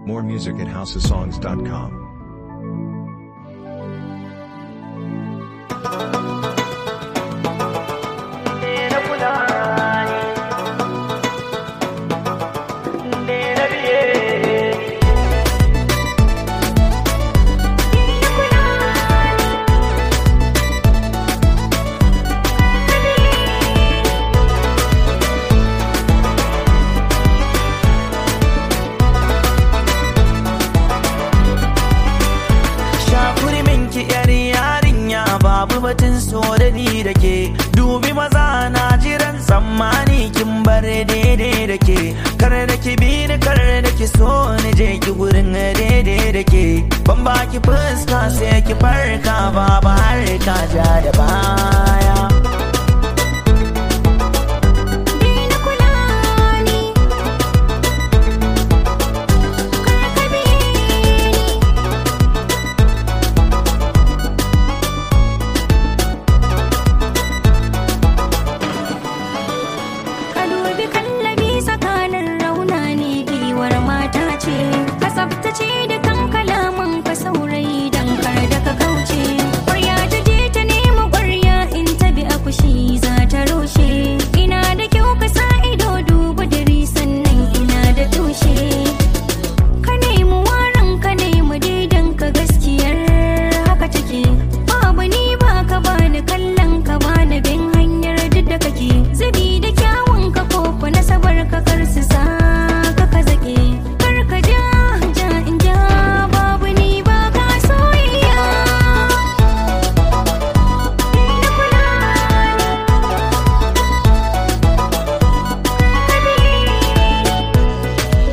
More music at houseofsongs.com. Shakuri minki yar yarinya babu batun so da ni da ke dubi maza na jiran tsammani kin bar daidai da ke kar da ki bi ni kar da ki so ni je ki gurin daidai da ke ban baki fuska sai ki farka babu har ka ja da baya Daina kula ni, kar ka bi ni. Ka dubi kallabi tsakanin rauna ne giwar mata ce, ka tsaftace da kan kalaman ka saurayi don kar da ka kauce. Ƙwarya ta je ta nemi ƙwarya in ta bi a kushi za ta rushe. Ina da kyau ka sa ido dubu dare sannan ina da tushe. Ka nemi waran ka nemi daidan ka gaskiyar haka take. Babu ni ba ka bani kallon ka bani bin hanyar duk da kake. Zabi da kyawun ka koko nasabar ka kar su sa ka ka zake. Kar ka ja ja in ja babu ni ba ka soyayya. Daina kula ni, ka bi ni.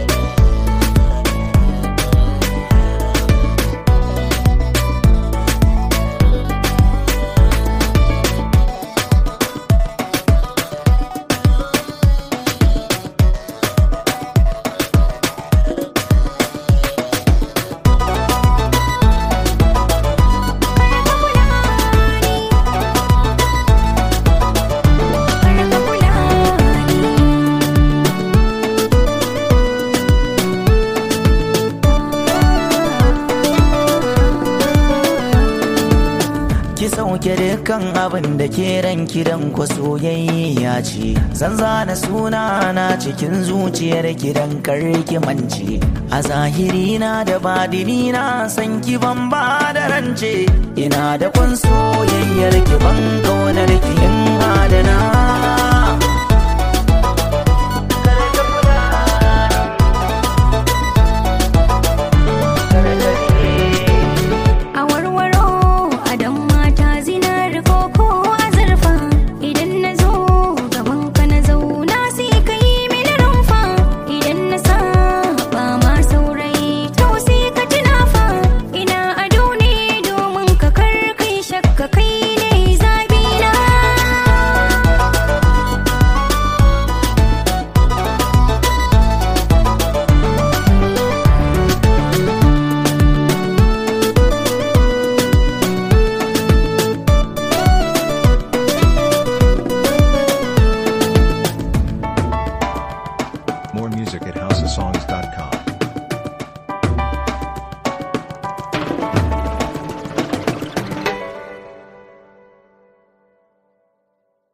ki sauke dukkan abin da ke ranki dan ku soyayya ce zan zana suna na cikin zuciyar ki dan karki mance a zahiri na da badini na san ki ban ba da rance ina da kun soyayyar ki ban kaunar ki in adana